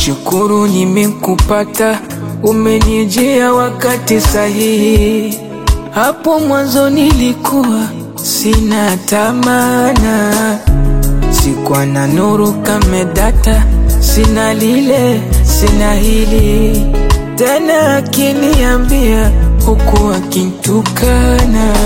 nashukuru nimekupata, umenijia wakati sahihi. Hapo mwanzo nilikuwa sina tamana, sikuwa na nuru kama data, sina lile sina hili tena, akiniambia huku akintukana,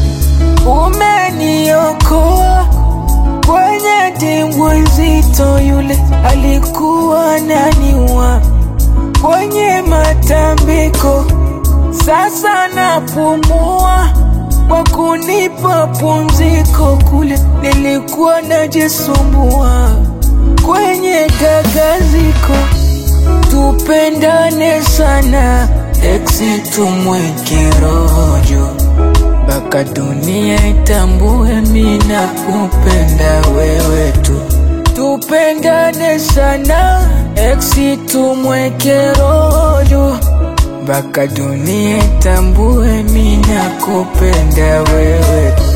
umeniokoa kwenye dimbwi nzito, yule alikuwa naniwa kwenye matambiko, sasa napumua kwa kunipa pumziko, kule nilikuwa najisumbua kwenye gagaziko. Tupendane sana, eksi tumweke rojo mpaka dunia itambue mina kupenda wewe tu. Tupendane sana, eksi tumweke rojo mpaka dunia itambue mina kupenda wewe tu.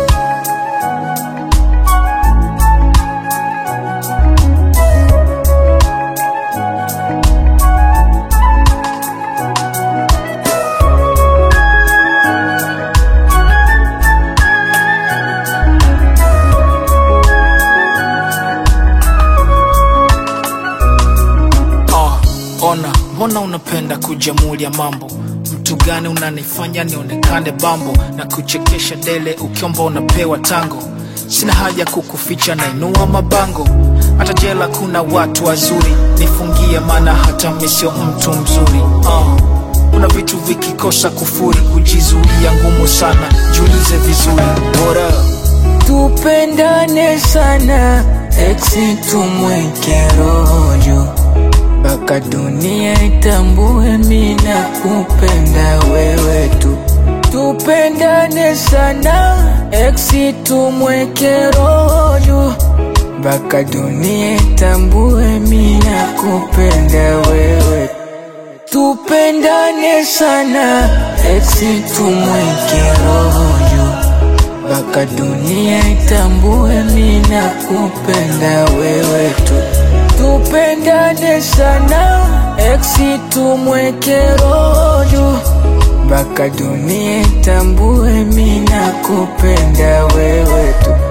Ah, ona mbona unapenda kujamulia mambo mtu gani unanifanya nionekane bambo na kuchekesha dele ukiomba unapewa tango sina haja kukuficha nainua mabango hata jela kuna watu wazuri nifungie maana hata mi sio mtu mzuri ah, kuna vitu vikikosa kufuri kujizuia ngumu sana jiulize vizuri bora Tupendane sana, eksi tumweke rojo mpaka dunia itambue mina kupenda wewe tu. Tupendane sana, eksi tumweke rojo mpaka dunia itambue mina kupenda wewe tu. Tupendane sana, eksi tumweke rojo mpaka dunia itambue mina kupenda wewe tu. Tupendane sana, eksi tumweke rojo mpaka dunia itambue mina kupenda wewe tu.